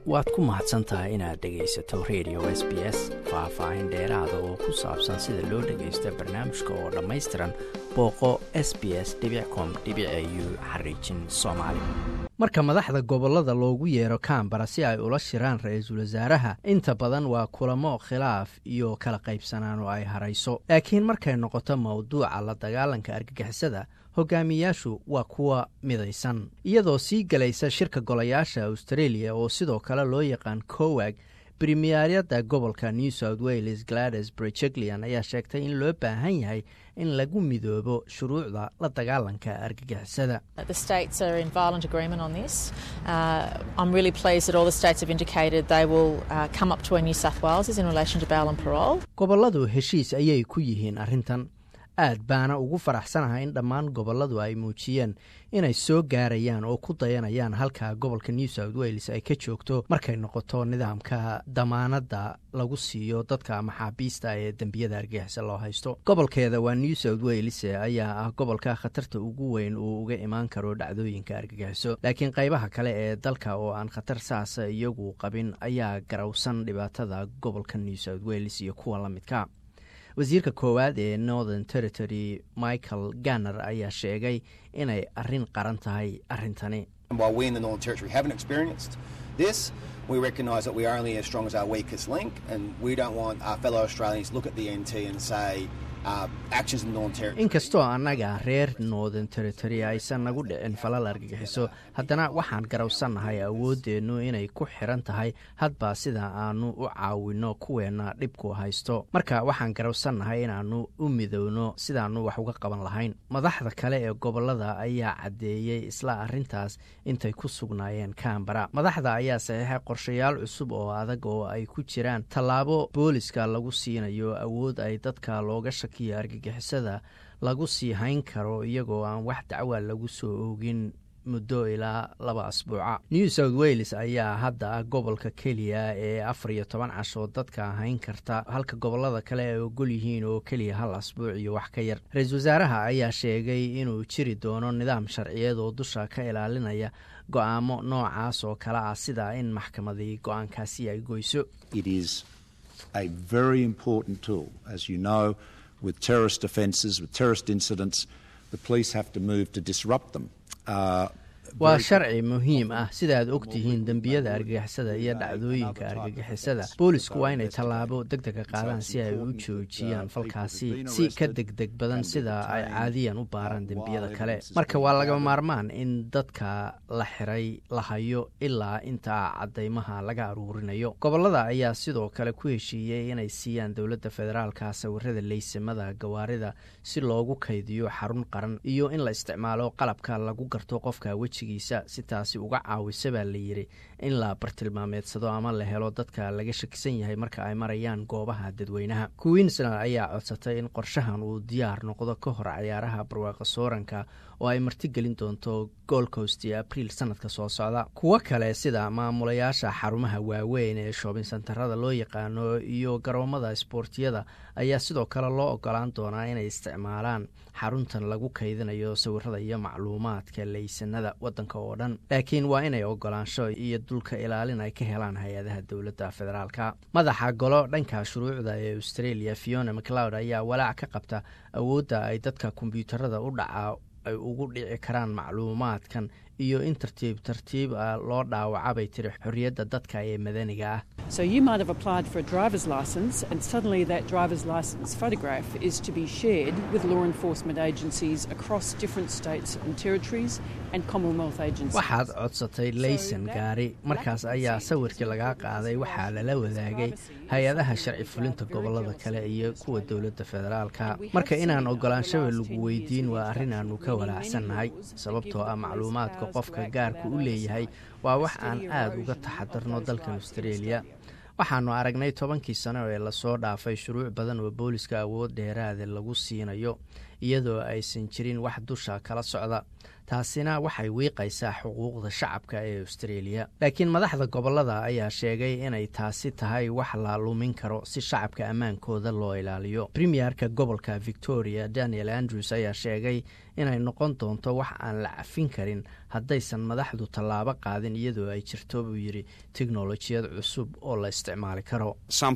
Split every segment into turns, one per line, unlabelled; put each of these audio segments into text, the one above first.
waad ku mahadsan tahay inaad dhegaysato radio s b s faah-faahin dheeraada oo ku saabsan sida loo dhagaysto barnaamijka oo dhammaystiran booqo s b s com u xariijin soomaali marka madaxda gobollada loogu yeero kambara si ay ula shiraan ra-iisul wasaaraha inta badan waa kulamo khilaaf iyo kala qaybsanaan oo ay harayso laakiin markay noqoto mowduuca la dagaalanka argagixisada hogaamiyaashu waa kuwa midaysan iyadoo sii galaysa shirka golayaasha australia oo sidoo kale loo yaqaan cowag bremiyaaryada gobolka new south wales glades brejeglian ayaa sheegtay in loo baahan yahay in lagu midoobo shuruucda la dagaalanka argagixisada gobolladu heshiis ayay ku yihiin arrintan aad baana ugu faraxsanahay in dhammaan gobolladu ay muujiyeen inay soo gaarayaan oo ku dayanayaan halka gobolka new south wales ay ka joogto markay noqoto nidaamka damaanadda lagu siiyo dadka maxaabiista ee dembiyada argagixisa loo haysto gobolkeeda waa new south wales ayaa ah gobolka khatarta ugu weyn uu uga imaan karo dhacdooyinka argagixiso laakiin qaybaha kale ee dalka oo aan khatar saas iyagu qabin ayaa garawsan dhibaatada gobolka new south wales iyo kuwa la midka wasiirka koowaad ee northern territory michael ganner ayaa sheegay inay arrin qaran tahay arrintani
we recognise that we are only as strong as our weakest link, and we don't want our fellow Australians to look at the NT and say,
inkastoo annaga reer northern territory aysan nagu dhicin falal argagixiso haddana waxaan garawsannahay awooddeennu inay ku xiran tahay hadba sida aanu u caawinno kuweenna dhibku haysto marka waxaan garawsannahay inaannu u midowno sidaannu wax uga qaban lahayn madaxda kale ee gobollada ayaa caddeeyey isla arrintaas intay ku sugnaayeen kambara madaxda ayaa saxiixay qorshayaal cusub oo adag oo ay ku jiraan tallaabo booliska lagu siinayo awood ay dadka looga shakiyo argagixisada lagu sii hayn karo iyagoo aan wax dacwa lagu soo oogin muddo ilaa laba asbuuca new south wales ayaa hadda ah gobolka keliya ee afar iyo toban casho dadka hayn karta halka gobollada kale ay ogol yihiin oo keliya hal asbuuc iyo wax ka yar ra-iisul wasaaraha ayaa sheegay inuu jiri doono nidaam sharciyeed oo dusha ka ilaalinaya go-aamo noocaas oo kale ah sida in maxkamadii go-aankaasi ay goyso
with terrorist offences, with terrorist incidents, the police have to move to disrupt them. Uh,
waa sharci muhiim ah sidaaad og tihiin dembiyada argagixisada iyo dhacdooyinka argagixisada boolisku waa inay tallaabo deg dega qaadaan si ay u joojiyaan falkaasi si ka degdeg badan sida ay caadiyan u baaraan dembiyada kale marka waa laga maarmaan in dadka la xiray la hayo ilaa intaa caddaymaha laga aruurinayo gobollada ayaa sidoo kale ku heshiiyey inay siiyaan dowladda federaalka sawirada leysamada gawaarida si loogu kaydiyo xarun qaran iyo in la isticmaalo qalabka lagu garto qofka wejiga si taasi uga caawisa baa la yidhi in la bartilmaameedsado ama la helo dadka laga shakisan yahay marka ay marayaan goobaha dadweynaha queensland ayaa codsatay in qorshahan uu diyaar noqdo ka hor cayaaraha barwaaqa sooranka oo ay martigelin doonto gold coast iyo abriil sanadka soo socda kuwo kale sida maamulayaasha xarumaha waaweyn ee shoobin santarada loo yaqaano iyo garoomada isboortiyada ayaa sidoo kale loo ogolaan doonaa inay isticmaalaan xaruntan lagu kaydinayo sawirada iyo macluumaadka leysanada wadanka oo dhan laakiin waa inay ogolaansho iyo dulka ilaalin ay ka helaan hay-adaha dowladda federaalka madaxa golo dhanka shuruucda ee australia fiona macleod ayaa walaac ka qabta awoodda ay dadka kombyuutarada u dhacaa ay ugu dhici karaan macluumaadkan iyo in tartiib tartiib ah loo dhaawaca bay tiri xorriyadda dadka ee madaniga ah
So you might have applied for a driver's license, and suddenly that driver's license photograph is to be shared with law enforcement agencies across different states and territories and Commonwealth agencies.
waxaad codsatay laysan gaari markaas ayaa sawirkii lagaa qaaday waxaa lala wadaagay hay-adaha sharci fulinta gobolada kale iyo kuwa dowladda federaalka marka inaan ogolaanshaba lagu weydiin waa arrin aanu ka walaacsannahay sababtoo ah macluumaadka qofka gaarku u leeyahay waa wax aan aad uga taxadarno dalkan australia waxaanu aragnay tobankii sano ee lasoo dhaafay shuruuc badan oo booliska awood dheeraada lagu siinayo iyadoo aysan jirin wax dusha kala socda taasina waxay wiiqaysaa xuquuqda shacabka ee australia laakiin madaxda gobolada ayaa sheegay inay taasi tahay wax la lumin karo si shacabka ammaankooda loo ilaaliyo premierka gobolka victoria daniel andrews ayaa sheegay inay noqon doonto wax aan la cafin karin haddaysan madaxdu tallaabo qaadin iyadoo ay jirto buu yidhi teknolojiyad cusub oo la isticmaali karo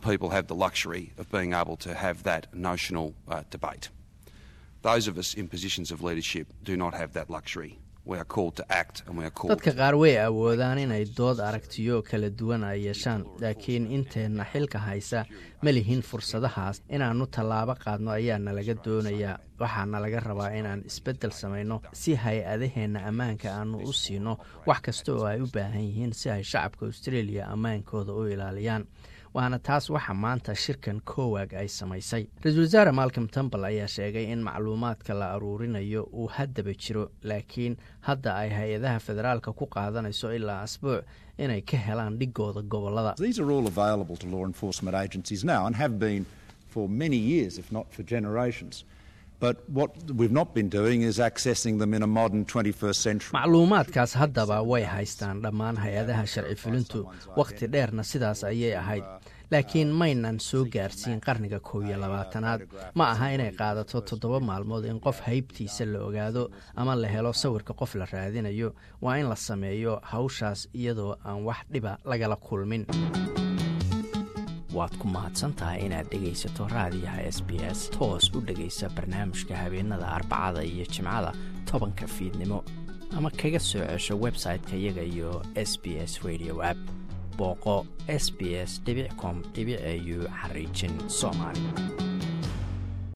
dadka qaar way awoodaan inay dood aragtiyo kala duwan ay yeeshaan laakiin inteenna xilka haysa ma lihin fursadahaas inaannu tallaabo qaadno ayaa nalaga doonayaa waxaana laga rabaa inaan isbeddel samayno si hay-adaheenna ammaanka aanu u siino wax kasta oo ay u baahan yihiin si ay shacabka australia ammaankooda u ilaaliyaan waana taas waxa maanta shirkan kowag ay samaysay ra-iisul wasaare malcom tambal ayaa sheegay in macluumaadka la aruurinayo uu haddaba jiro laakiin hadda ay hay-adaha federaalka ku qaadanayso ilaa asbuuc inay ka helaan dhigooda gobolada macluumaadkaas haddaba way haystaan dhammaan hay-adaha sharci fulintu wakhti dheerna sidaas ayay ahayd laakiin maynan soo gaarsiin qarniga kow iyo labaatanaad ma aha inay qaadato toddoba maalmood in qof haybtiisa la ogaado ama la helo sawirka qof la raadinayo waa in la sameeyo hawshaas iyadoo aan wax dhiba lagala kulmin waad ku mahadsantahay inaad dhegaysato raadiyaha s b s toos u dhegaysa barnaamijka habeenada arbacada iyo jimcada tobanka fiidnimo ama kaga soo cesho website-ka iyaga iyo s b s radio app booqo s b s com au xariijin soomaali